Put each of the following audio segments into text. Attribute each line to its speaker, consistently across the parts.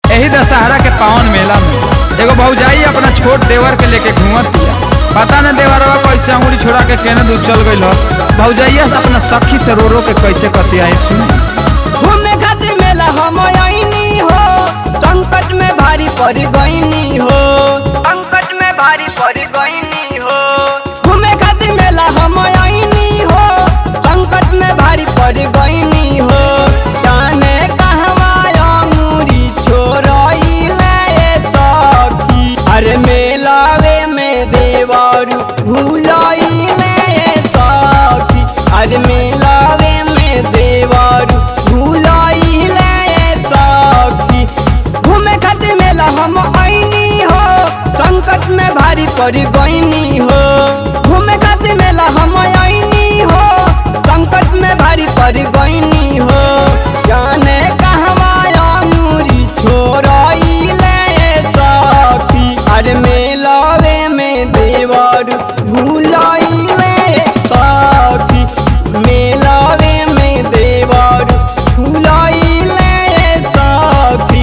Speaker 1: यही दशहरा के पावन मेला में एगो भौजाई अपना छोट देवर के लेके घूमत दिया पता न देवरवा कैसे अंगुरी छोड़ा के केने दूर चल गइल ह भौजाइया से अपना सखी से रो रो के कैसे कतियाई सुन
Speaker 2: घूमे खातिर मेला हम आईनी हो संकट में भारी पड़ गईनी हो संकट में भारी पड़ गईनी हो घूमे खातिर मेला हम आईनी हो संकट में भारी पड़ गईनी हो जाने कहवा अंगूरी छोड़ाइले सखी अरे मेलावे में देवारू भूलाइले सखी अरे मेलावे में देवारू भूलाइले सखी घूमे खातिर मेला हम आईनी हो संकट में भारी पड़ गईनी हो घूमे खातिर मेला हम आईनी हो संकट में भारी पड़ गईनी हो जाने कहवा अंगूरी छोड़ाइले सखी अरे मेलावे में देवर भूलाइले सखी मेलावे में देवर भूलाइले सखी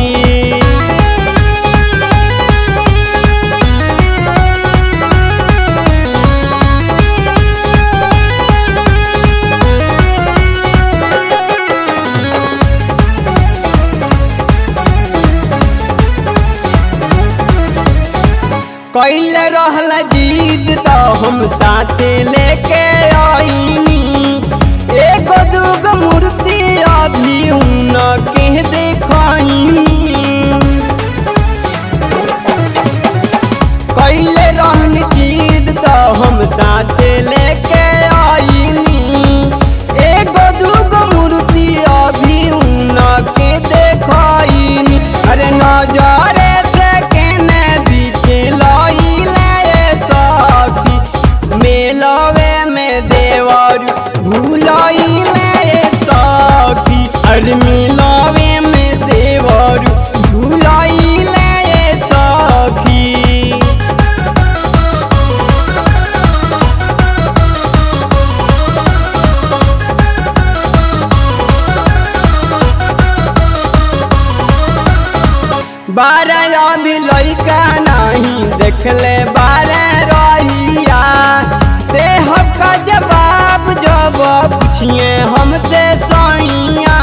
Speaker 2: कैले रहल जीत तो हम साथे लेके आईनी एगो दूगो मूर्ति अभी उन के देखाईनी कैले रहन जीत तो हम साथे लेके आईनी एगो दूगो मूर्ति अभी उन के देखाईनी अरे नजरे से केने बीच लइले सखी मेलवे में देवर भूलइले सखी अरे मेलवे में देवर भूलइले सखी बारह अभी लइका नहीं देखले बारह रहिया देह का जवाब जब पूछिए हमसे सैया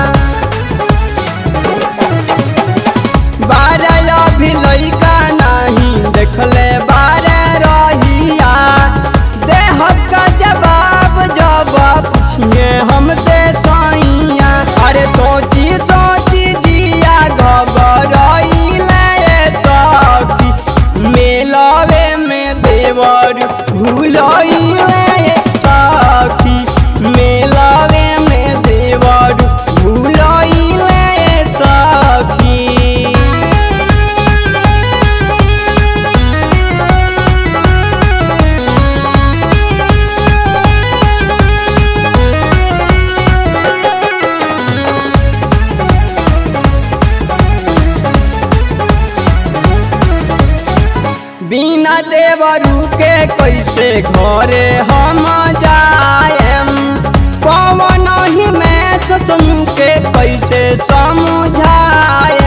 Speaker 2: बारह अभी लइका नहीं देखले बारह रहिया देह का जवाब जब पूछिए हमसे सैया अरे सोची सोची जिया घबराइले सखी मेलावे में देवर भूलइले सखी मेलावे में देवर भूलइले सखी बिना देवरू के कैसे घरे हम जाएम पवन ही में सोचम के कैसे समझाए